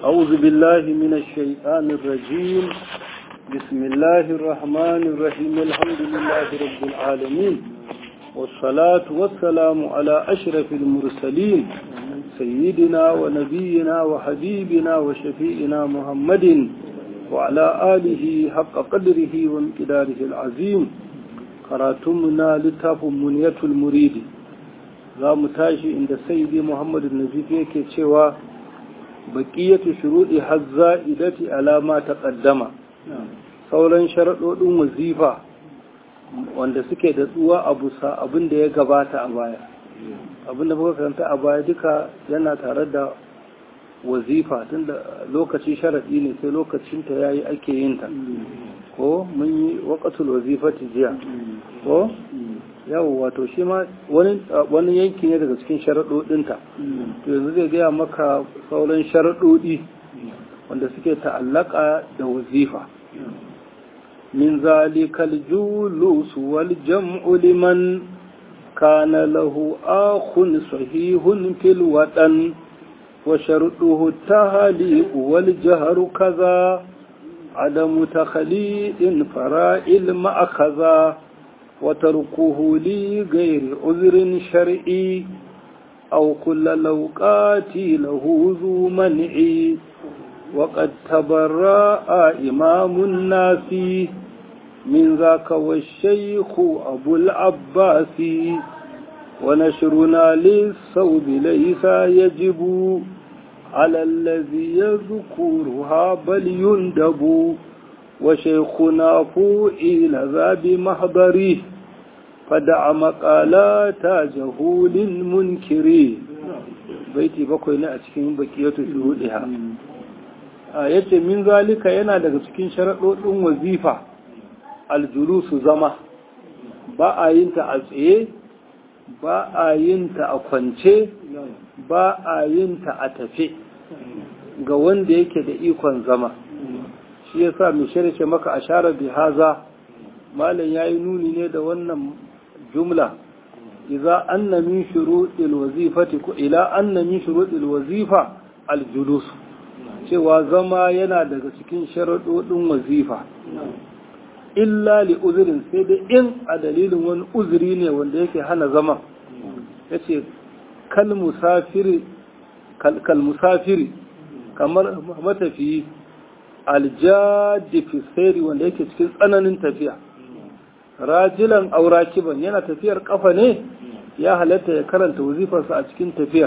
أعوذ بالله من الشيطان الرجيم بسم الله الرحمن الرحيم الحمد لله رب العالمين والصلاة والسلام على أشرف المرسلين سيدنا ونبينا وحبيبنا وشفيئنا محمد وعلى آله حق قدره وامتداره العظيم قراتمنا لتاف منية المريد za mu tashi inda sayyidi muhammadu nazifi yake cewa baƙiyatu shuruɗi hazza idati alama ta ƙaddama sauran sharaɗoɗin wazifa wanda suke da tsuwa a busa abin da ya gabata a baya abin da muka karanta a baya duka yana tare da wazifa tunda lokaci sharaɗi ne sai lokacinta ya yi ake yin ta ko mun yi waƙatul wazifati jiya ko yawo wato shi ma wani yanki ne daga cikin sharaɗoɗinta to yanzu zai gaya maka sauran sharaɗoɗi wanda suke ta'allaka da wazifa min zalikal julus wal jam'u liman kana lahu akhun sahihun fil wadan wa sharuduhu tahliq wal jahru kaza عدم تخليد فرائل مأخذا وتركه لغير عذر شرعي أو كل لوقات له ذو منع وقد تبرأ إمام الناس من ذاك والشيخ أبو العباس ونشرنا للصوب ليس يجب على الذي يذكرها بل يندب وشيخنا فوئل ذا بمحضره فدع مقالات جهول منكر baiti bakwai ne a cikin bakiyatu shuhudiha a yace min zalika yana daga cikin sharaɗoɗin wazifa aljulusu zama ba a yin ta a tsaye ba a yin ta a kwance ba a yin ta a tafe ga wanda yake da ikon zama shi ya sa mai shirce maka a share bi haza malam ya yi nuni ne da wannan jumla iza anna min shuruɗil wazifati ko ila anna min shuruɗil wazifa aljulus cewa zama yana daga cikin sharaɗoɗin wazifa illa li uzurin sai dai in a dalilin wani uzuri ne wanda yake hana zama yace kal musafiri kal musafiri kamar matafiyi aljadi fi wanda yake cikin tsananin tafiya rajilan aurakiban yana tafiyar kafa ne ya halatta ya karanta wazifarsa a cikin tafiyar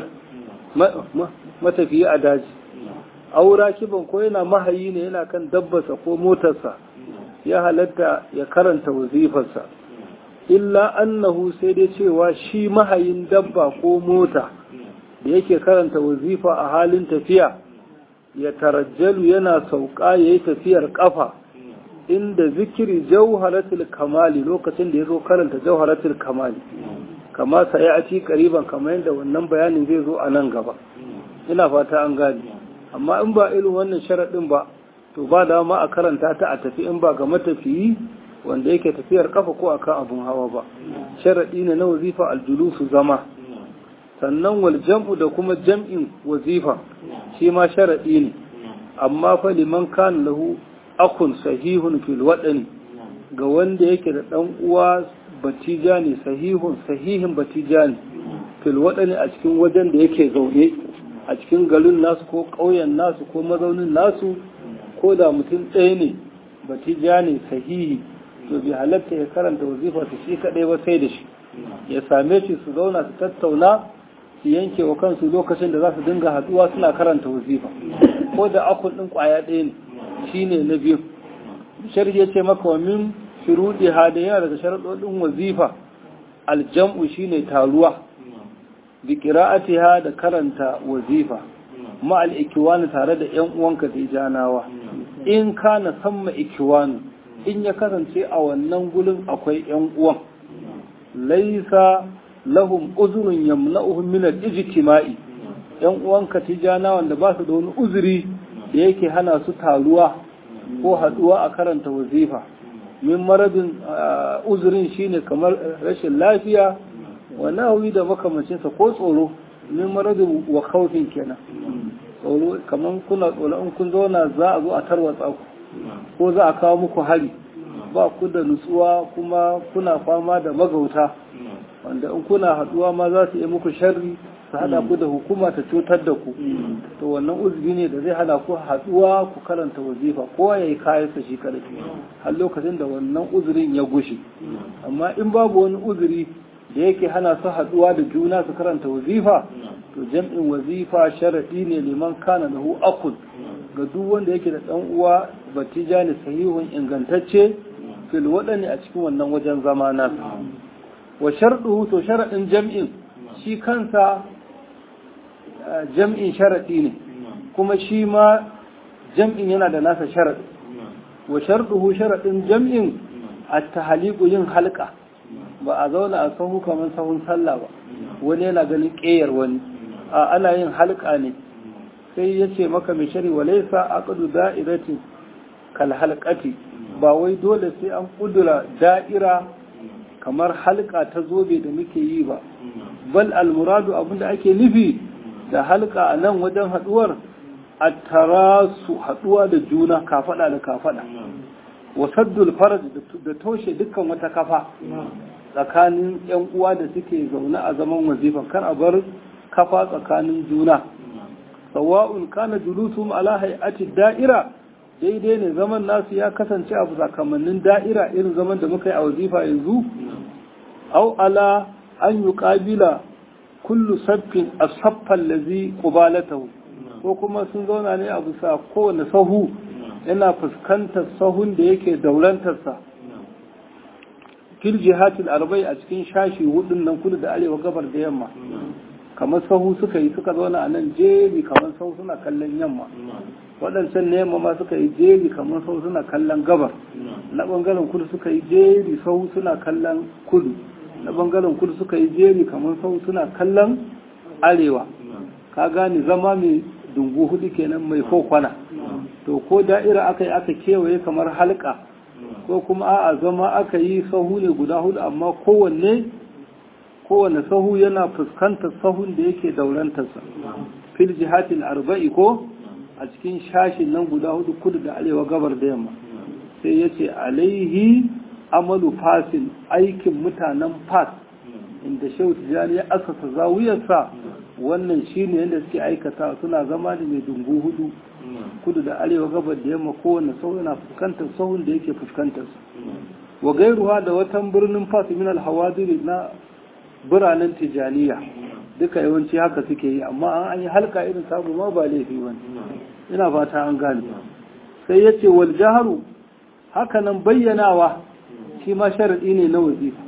matafiyi a daji aurakiban ko yana mahayi ne yana kan dabbarsa ko motarsa ya halatta ya karanta wazifarsa illa annahu sai dai cewa shi mahayin dabba ko mota da yake karanta wazifa a halin tafiya ya tarajjalu yana sauka ya yi tafiyar kafa inda zikiri jauharatul kamali lokacin da ya zo karanta jauharatul kamali kama sai a ci kariban kamar yadda wannan bayanin zai zo a nan gaba ina fata an gani amma in ba irin wannan sharaɗin ba to ba dama a karanta ta a tafi in ba ga matafiyi wanda yake tafiyar kafa ko akan abun hawa ba sharaɗi ne na wazifa aljulusu zama sannan wal jam'u da kuma jam'in wazifa shi ma sharaɗi ne amma fa liman kan lahu akun sahihun fil waɗani ga wanda yake da ɗan uwa batijani sahihun sahihin batijani fil waɗani a cikin wajen da yake zaune a cikin garin nasu ko ƙauyen nasu ko mazaunin nasu ko da mutum ɗaya ne batijani sahihi to bi halatta ya karanta wazifa su shi kaɗai ba sai da shi ya same shi su zauna su tattauna su yanke wa kansu lokacin da za su dinga haɗuwa suna karanta wazifa ko da akun ɗin ƙwaya ɗaya ne shi ne na biyu sharhi ya ce maka wa min shuruɗi hada yana daga sharaɗoɗin wazifa aljam'u shine taruwa bi qira'atiha da karanta wazifa ma al ikiwani tare da yan uwanka da janawa in kana samma ikiwani in ya kasance a wannan gulin akwai yan uwan laisa lahum uzrun yamna'uhum min al-ijtima'i yan uwanka tijana wanda ba su da wani uzuri da yake hana su taruwa ko haduwa a karanta wazifa min maradin uzurin shine kamar rashin lafiya wa nahwi da makamancinsa ko tsoro min maradin wa khawfin kenan tsoro kamar kuna tsoro in kun zauna za a zo a tarwatsa ku ko za a kawo muku hari ba ku da nutsuwa kuma kuna fama da magauta wanda in kuna haduwa ma za su yi muku sharri su hada ku da hukuma ta cutar da ku to wannan uzuri ne da zai hana ku haduwa ku karanta wazifa kowa ya yi kayansa shi kadai har lokacin da wannan uzurin ya gushe amma in babu wani uzuri da yake hana su haduwa da juna su karanta wazifa to jam'in wazifa sharadi ne liman kana lahu akul ga duk wanda yake da dan uwa batijani sahihun ingantacce fil wadani a cikin wannan wajen zamana wa sharɗuhu to sharaɗin jam'in shi kansa jam'in sharaɗi ne kuma shi ma jam'in yana da nasa sharaɗi wa sharɗuhu sharaɗin jam'in a tahaliku yin halka ba a zauna a sahu kamar sahun sallah ba wani yana ganin ƙeyar wani a ana yin halka ne sai ya ce maka mai shari wa laisa aqdu da'iratin kal halqati ba wai dole sai an kudura da'ira kamar halka ta zobe da muke yi ba bal almuradu abinda ake nufi da halka a nan wajen haduwar a tarasu haduwa da juna kafada da kafada wasaddul faraj da toshe dukkan wata kafa tsakanin yan uwa da suke zaune a zaman wazifa kar a bar kafa tsakanin juna sawa'un kana julusum ala hay'ati da'ira daidai ne zaman nasu ya kasance a sakamannin da'ira irin zaman da muka yi a wazifa yanzu au ala an yi ƙabila kullu saffin a saffan lazi ƙubalatahu ko kuma sun zauna ne a bisa kowane sahu yana fuskantar sahun da yake daurantarsa fil jihatil arba'i a cikin shashi hudun nan kudu da arewa gabar da yamma kamar sahu suka yi suka zauna a nan jeri kamar sahu suna kallon yamma waɗancan ne ma suka yi jeri kamar sahu suna kallon gabar na ɓangaren kudu suka yi jeri sahu suna kallon kudu na ɓangaren kudu suka yi jeri kamar sahu suna kallon arewa ka gane zama mai dungu hudu kenan mai kokwana to ko da'ira aka yi aka kewaye kamar halka ko kuma a'a zama aka yi sahu ne guda hudu amma kowanne kowane sahu yana fuskantar sahun da yake daurantarsa fil jihatil arba'i ko a cikin shashin nan guda hudu kudu da arewa gabar da yamma sai ya ce alaihi amalu fasil aikin mutanen fas inda shehu tijjani ya asasa zawiyarsa wannan shine yadda suke aikata suna zama da mai dungu hudu kudu da arewa gabar da yamma kowane sahu yana fuskantar sahun da yake fuskantarsa wa gairuwa da watan birnin fas min alhawadiri na biranen tijaniya duka yawanci haka suke yi amma an yi halka irin samu ma ba laifi wani ina fata an gane sai ya ce wal jaharu haka nan bayyanawa shi ma sharaɗi ne na wazifa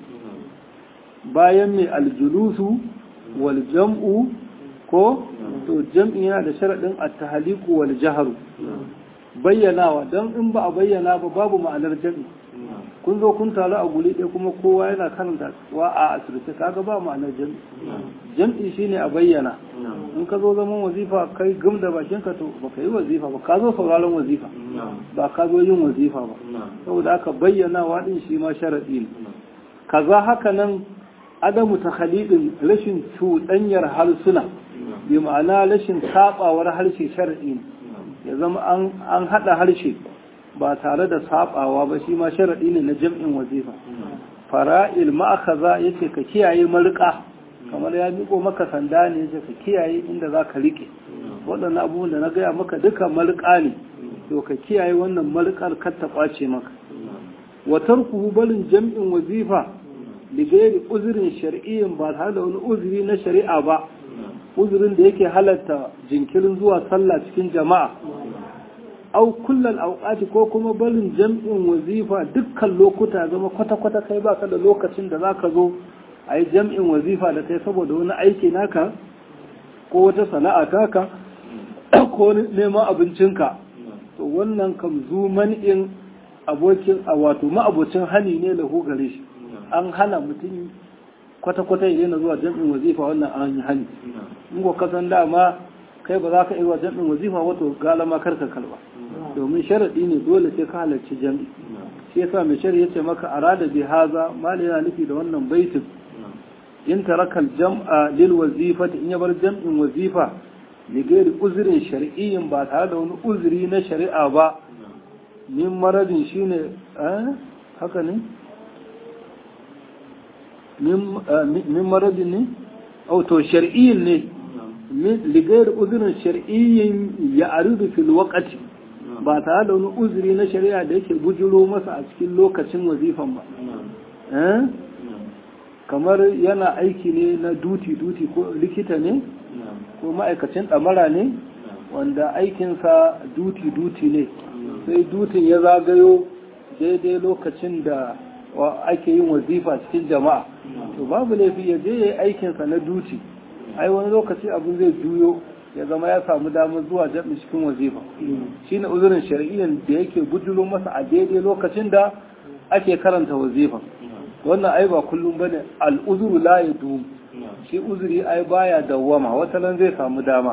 bayan mai aljulusu wal jam'u ko to jam'i yana da sharaɗin at-tahliqu wal jaharu bayyanawa don in ba a bayyana ba babu ma'anar jam'i kun zo kun taru a guri ɗaya kuma kowa yana karanta wa a asirce kaga ba ma'anar jam'i jam'i shine a bayyana in ka zo zaman wazifa kai gum da bakin ka to baka yi wazifa ba ka zo sauraron wazifa ba ka zo yin wazifa ba saboda aka bayyana wa din shi ma sharadi ne kaza haka nan adamu takhalidin rashin cuɗanyar harsuna bi ma'ana rashin sabawar harshe sharadi ne ya zama an haɗa harshe ba tare da sabawa ba shi ma sharaɗi ne na jam'in wazifa fara'il ma'akaza ya ce ka kiyaye marika kamar ya miko maka sanda ne ya ka kiyaye inda za ka riƙe waɗannan abubuwan da na gaya maka duka marika ne to ka kiyaye wannan marikar kar ta ƙwace maka watar ku barin jam'in wazifa ligairi uzurin shari'in ba tare da wani uzuri na shari'a ba uzurin da yake halatta jinkirin zuwa sallah cikin jama'a au kullal auqati ko kuma barin jam'in wazifa dukkan lokuta zama kwata-kwata kai baka da lokacin da zaka zo a yi jam'in wazifa da kai saboda wani aiki naka ko wata sana'a taka ko neman abincinka to wannan kam zuman in abokin a wato ma'abocin hani ne lahu gare shi an hana mutum kwata-kwata ya daina zuwa jam'in wazifa wannan an yi hani in ko kasan dama kai ba za ka iya jam'in wazifa wato galama karka kalba domin sharaɗi ne dole sai ka halarci jam'i shi yasa mai shari'a yace maka arada bi haza mali yana nufi da wannan baitin in tarakal jam'a lil wazifati in ya bar jam'in wazifa ligari uzurin shari'iyyin ba tare da wani uzuri na shari'a ba min maradin shine haka ne min maradin ne auto shari'iyyin ne ligari uzurin shari'iyyin ya aridu fil waqati ba tare da wani uzuri na shari'a da yake bujuro masa a cikin lokacin wazifan ba kamar yana aiki ne na duti-duti ko likita ne ko ma'aikacin ɗamara ne wanda aikinsa duti-duti ne sai dutin ya zagayo daidai lokacin da ake yin wazifa cikin jama'a to babu laifi ya je ya yi aikinsa na duti ai wani lokaci abin zai juyo ya zama ya samu damar zuwa jami cikin wazifa shi ne uzurin shari'iyyar da yake bujuro masa a daidai lokacin da ake karanta wazifa wannan ai ba kullum bane al'uzuru la ya dum shi uzuri ai baya dawwama wata nan zai samu dama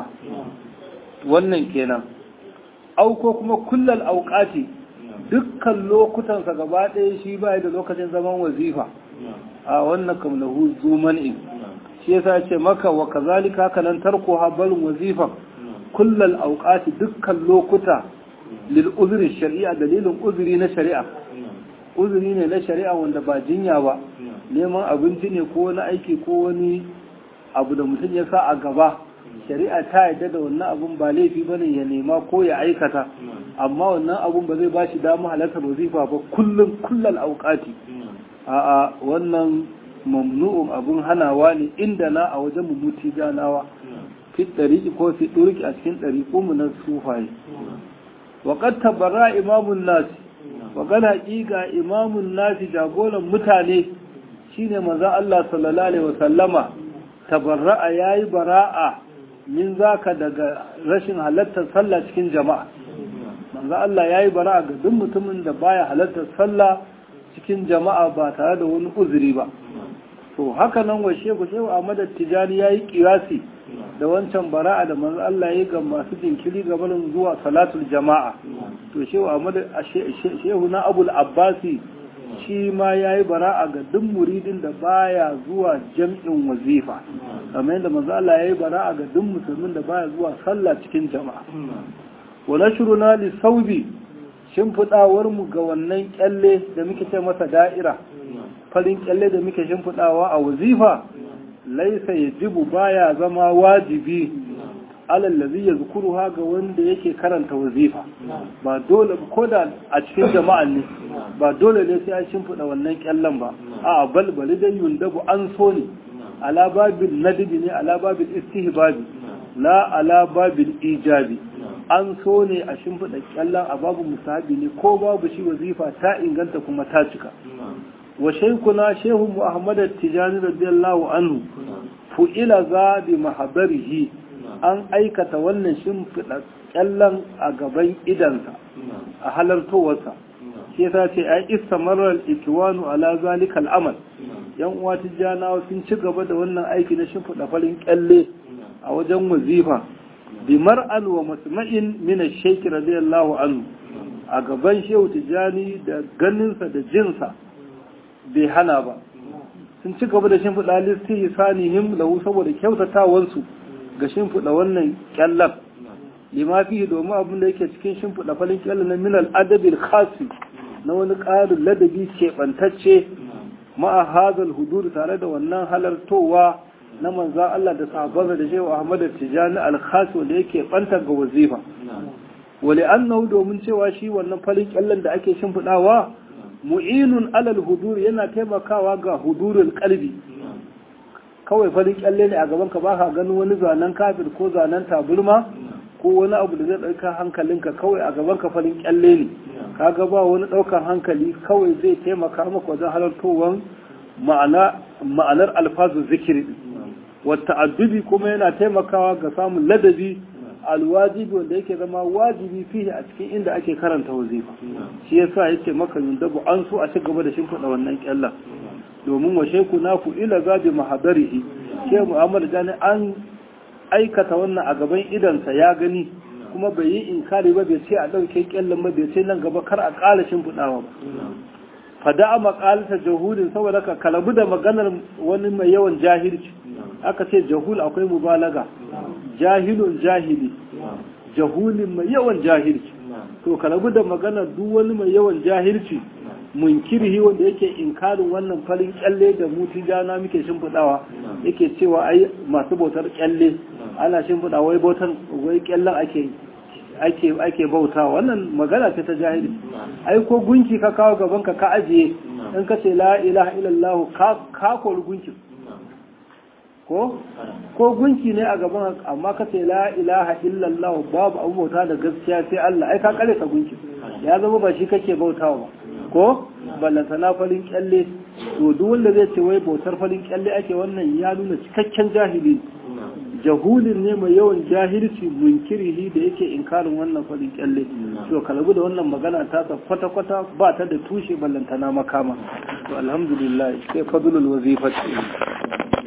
wannan kenan au ko kuma kullal auqati dukkan lokutansa gaba ɗaya shi baya da lokacin zaman wazifa a wannan kam lahu zuman'in shi yasa ce maka wa kazalika haka nan tarko habalin wazifa kullal auqati dukkan lokuta lil uzuri shari'a dalilin uzuri na shari'a uzuri ne na shari'a wanda ba jinya ba neman abinci ne ko wani aiki ko wani abu da mutum ya sa a gaba shari'a ta yadda da wannan abun ba laifi ba ne ya nema ko ya aikata amma wannan abun ba zai ba shi damu halartar wazifa ba kullum kullal auqati a'a wannan mamnu'un abun hanawa ne inda na a wajen mumuti ganawa fi ɗariƙi ko fi ɗurki a cikin ɗariƙo mu na sufaye wa qad tabarra imamun nasi wa qad haqiqa imamun nasi jagoran mutane shine manzon Allah sallallahu alaihi wasallama tabarra'a yayi bara'a min zaka daga rashin halartar sallah cikin jama'a manzon Allah yayi bara'a ga duk mutumin da baya halartar sallah cikin jama'a ba tare da wani uzuri ba to haka nan wa shehu shehu Ahmad Tijani yayi kiyasi da wancan bara'a da manzo Allah yayi ga masu jinkiri ga barin zuwa salatul jama'a to shehu Ahmad shehu na Abul Abbasi shi ma yayi bara'a ga duk muridin da baya zuwa jam'in wazifa kamar yadda manzo Allah yayi bara'a ga duk musulmin da baya zuwa sallah cikin jama'a wa nashruna li saubi shimfidawar mu ga wannan kyalle da muke ce masa da'ira farin kyalle da muke shimfiɗawa a wazifa laisa ya jibu baya zama wajibi alallazi ya zukuru ga wanda yake karanta wazifa ba dole ko da a cikin jama'an ne ba dole ne sai an shimfiɗa wannan kyallen ba a balbali dai yundabu an so ne ala babil nadibi ne ala babil istihbabi la ala babil ijabi an so ne a shimfiɗa kyallen a babu musahabi ne ko babu shi wazifa ta inganta kuma ta cika wa shaikuna shehu muhammad tijani radiyallahu anhu fu'ila za bi mahadarihi an aikata wannan shimfiɗa kyallan a gaban idansa a halartowarsa shi yasa ce ai istamarar ikiwanu ala zalika al'amal yan uwa tijjanawa sun ci gaba da wannan aiki na shimfiɗa farin kyalle a wajen wazifa bi mar'an wa masma'in min ash-shaykh radiyallahu anhu a gaban shehu tijjani da ganinsa da jinsa bai hana ba sun ci gaba da shimfiɗa listi sanihim lahu saboda kyautatawansu ga shimfiɗa wannan kyallar lima fi domin abin da yake cikin shimfiɗa falin kyallar na minal adabil khasi na wani ƙarin ladabi keɓantacce ma'a hazal hudur tare da wannan halartowa na manza Allah da sahabbansa da shehu Ahmad Tijani al-khasi wanda yake ɓanta ga wazifa wali annahu domin cewa shi wannan falin kyallar da ake shimfiɗawa mu'inun alal hudur yana taimakawa ga hudurul kalbi kawai farin kyalle ne a gaban ka baka ganin wani zanen kafir ko zanen taburma ko wani abu da zai ɗauka hankalinka kawai a gaban ka farin kyalle ne kaga ba wani ɗaukar hankali kawai zai taimaka maka wajen halartowar ma'anar alfazu zikiri wata addubi kuma yana taimakawa ga samun ladabi alwajibi wanda yake zama wajibi fiye a cikin inda ake karanta wazifa shi yasa yace maka yundabu an so a ci gaba da shimfiɗa wannan kyallan domin wa sheku na ku ila zabi mahadarihi she muhammad jani an aikata wannan a gaban idansa ya gani kuma bai yi inkari ba bai ce a ɗauke kyallan ba bai ce nan gaba kar a ƙala shimfiɗawa ba fada a makalata jahudin saboda ka kalabu da maganar wani mai yawan jahilci aka ce jahul akwai mubalaga jahilun jahili jahulin mai yawan jahilci to ka rabu da magana duk wani mai yawan jahilci munkirhi wanda yake inkarin wannan farin kyalle da mutu jana muke shimfiɗawa yake cewa ai masu bautar kyalle ana shimfiɗa wai bautan wai kyallen ake ake ake bauta wannan magana ce ta jahili ai ko gunki ka kawo gaban ka ka ajiye in ka ce la ilaha illallah ka ka kori gunki ko ko gunki ne a gaban amma ka ce la ilaha illallah babu abu bauta da gaskiya sai Allah ai ka kare ka gunki ya zama ba shi kake bautawa ba ko ballantana farin kyalle to duk wanda zai ce wai bautar farin kyalle ake wannan ya nuna cikakken jahili jahulin ne mai yawan jahilci munkirihi da yake inkarin wannan farin kyalle to kalabu da wannan magana ta kwata kwata ba ta da tushe ballantana makama to alhamdulillah sai fadlul wazifati